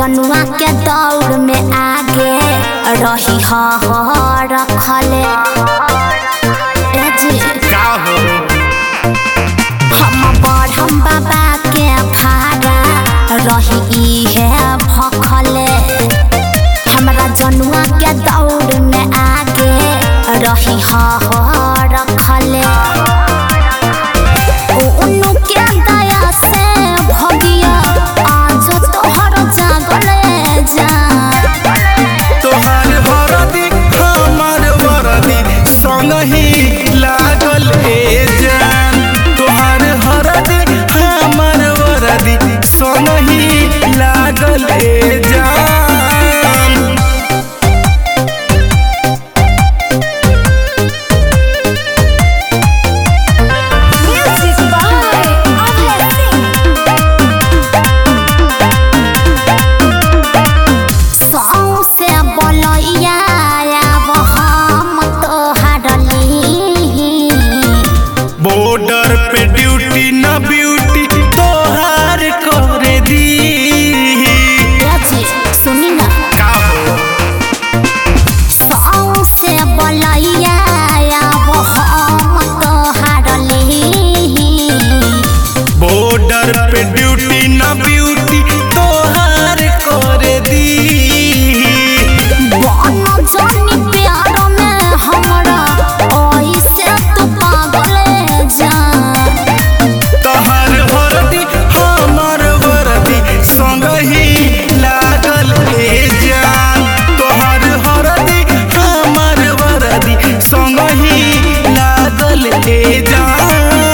जनुआ के दौड़ में आगे रही हा रखले ए जी का हो हम बढ़म बाबा के भाड़ा रही इहे भखले हमरा जनुआ के दौड़ में आगे रही हा रखले उनु के दया से भगिया आज तोहर जागले जा तोहार वरदी हमार वरदी संग ही लागल ए जान तोहार हरदी हमार वरदी संग ही लागल ए जान Music by Abhay Singh. सौसे बोलैया आब हम तोहर ली बॉर्डर पे ड्यूटी न ब्यूटी तोहार करे दी सुनी ना का हो सौसे बोलैया आब हम तोहर ली बॉर्डर पे ड्यूटी न ब्यूटी तोहार करे दी बन जानी प्यार में हमरा ओइसे तू पागल जान तोहार वरदी हमार वरदी संग ही लागल ए जान तोहार हरदी हमार वरदी संग ही लागल ए जान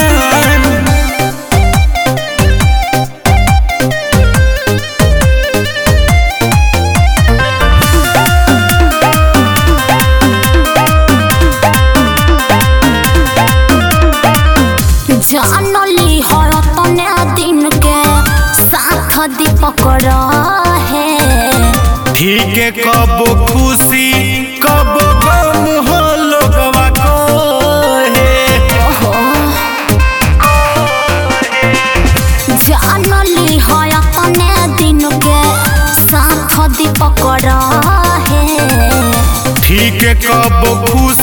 जानली हर तने दिन के साथ दीपक रहे ठीक है कबो खुशी कबो गम हो लोगवा कहे जानली हर तने दिन के साथ दीपक रहे ठीक है कबो खुशी